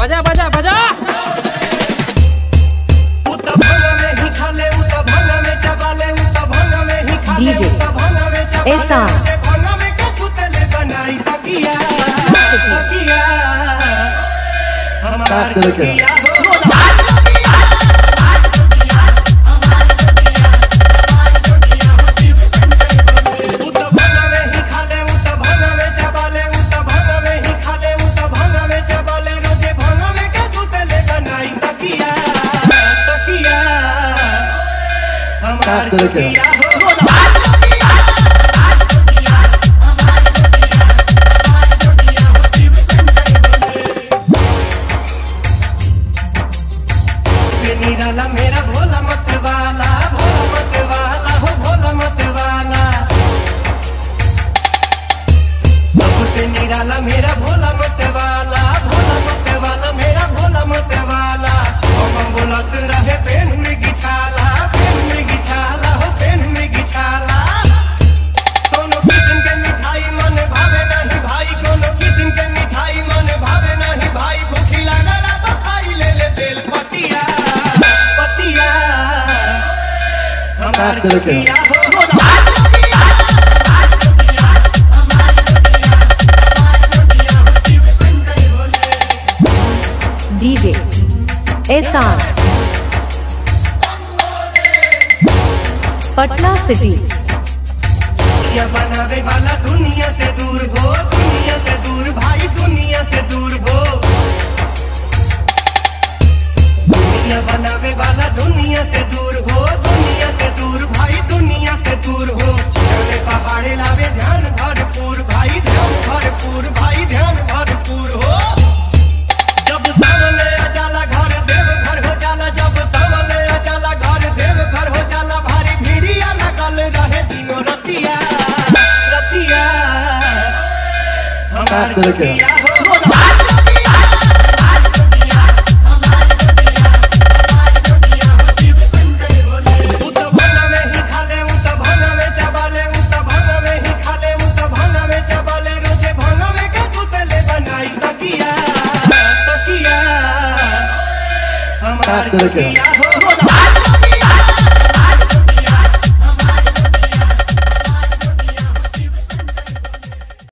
बजा बजा बजा DJ Esan. काट के रखे काट के रखे निराला मेरा भोला मत वाला भोला मत वाला हो भोला मत वाला सबसे निराला मेरा भोला मत वाला भोला मत वाला मेरा भोला मत वाला हम बोलत रहे पेन में गिछाला पेन में गिछाला हो पेन में गिछाला कोनो किस्म के मिठाई मन भावे नहीं भाई कोनो किस्म के मिठाई मन भावे नहीं भाई भूखी लागला बखाई ले ले बेल पतिया पतिया हमार काट के रखे किया हो DJ Esan. पटना सिटी दुनिया बनावे वाला दुनिया से दूर हो दुनिया से दूर भाई दुनिया से दूर हो दुनिया बनावे वाला दुनिया से दूर हो दुनिया से दूर भाई दुनिया से दूर हो चले पहाड़े लावे ध्यान भरपूर भाई ध्यान भरपूर भाई ध्यान भरपूर हो जब सामने आ जाला घर देव घर हो जाला जब सामने आ जाला घर देव घर हो जाला भारी भीड़िया लगल रहे दिनो रतिया रतिया हमार काट के रखे किया हो उ तो भंगा में ही खाले उ तो भंगा में चबाले उ तो भंगा में ही खाले उ तो भंगा में चबाले रोजे भंगा में के सुतले बनाई तकिया तकिया हमार काट के रखे किया हो